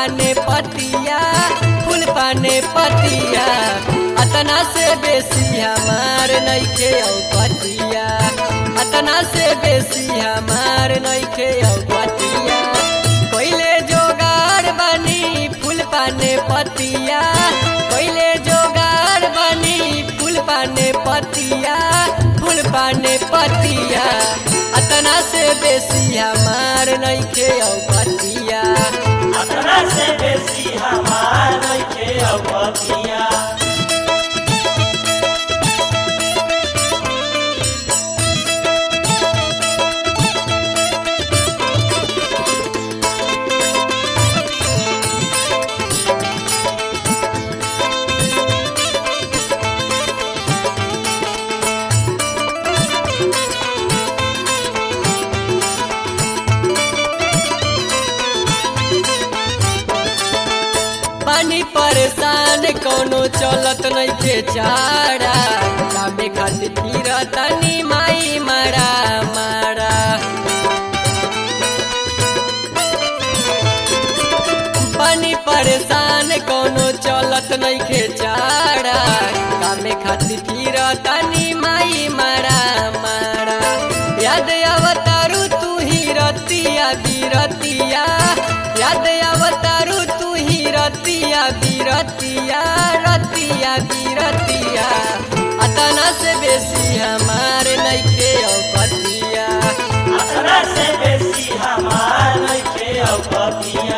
पाने पतिया फूल पाने पतिया अतना से बेसी हमार नइखे औ पतिया अतना से बेसी हमार नइखे औ पतिया पहिले जोगार बनी फूल पाने पतिया पहिले जोगार बनी फूल पाने पतिया फूल पाने पतिया अतना से बेसी हमार नइखे औ पतिया अपना से बेसी हमार नइखे अवतिया पानी परेशान कोनो चलत नइखे चारा कामे खातिर फिरतनी माई मारा मारा पानी परेशान कोनो चलत नइखे चारा कामे खातिर फिरतनी माई मारा मारा याद अवतारू तू ही रतिया बिरतिया याद अवतारू तू ही रतिया बिरतिया रतिया बिरतिया अतना से बेसी हमार नइखे औपतिया अपना से बेसी हमार नइखे अवतिया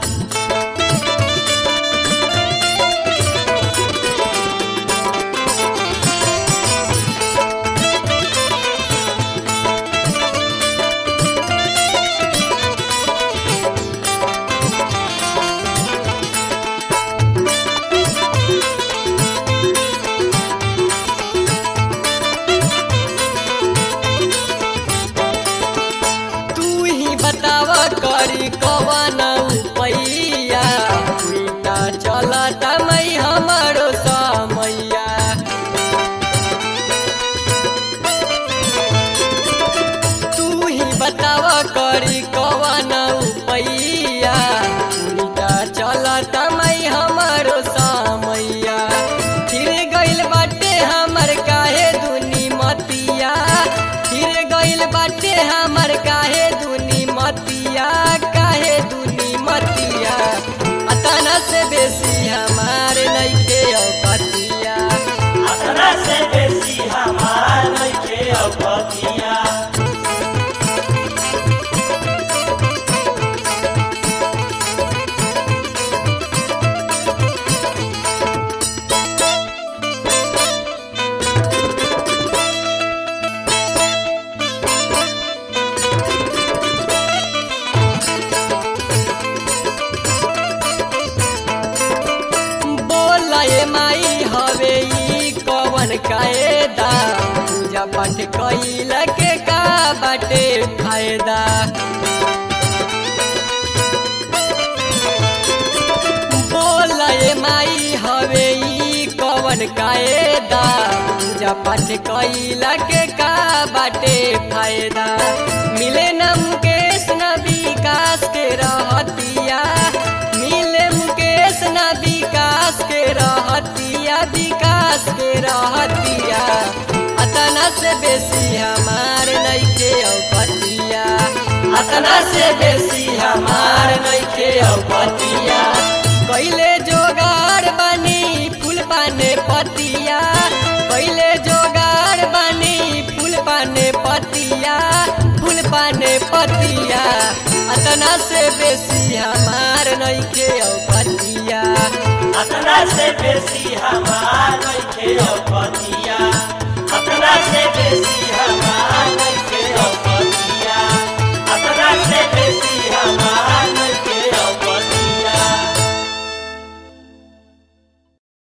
तू ही बताव करी कवन पैया उल्टा चलत मई हमरो समैया तू ही बताव करी कवन पैया उल्टा चलत मई हमरो समैया फिर गइल बाटे हमर काहे दुनी मतिया फिर गइल बाटे हमर काहे दुनी मतिया काहे दुनी मतिया अतना से बेसी हमार नइखे औपतिया अपना से बेसी हमार नइखे अवतिया बोला ए माई हवे ई कवन कायदा पूजा पाठ कइल के का बाटे फायदा बोला ए माई हवे ई कवन कायदा पूजा पाठ कइल के का बाटे फायदा मिले न मुकेश न विकास के रहतिया मिले मुकेश न विकास के रहतिया विकास के रहतिया अतना से बेसी हमार नइखे औपतिया अतना से बेसी हमार नइखे औपतिया कइले जोगार बनी फूल पाने पतिया पहिले जोगार बनी फूल पाने पतिया फूल पाने पतिया अतना से बेसी हमार नइखे औपतिया अपना से बेसी हमार नइखे अवतिया अपना से बेसी हमार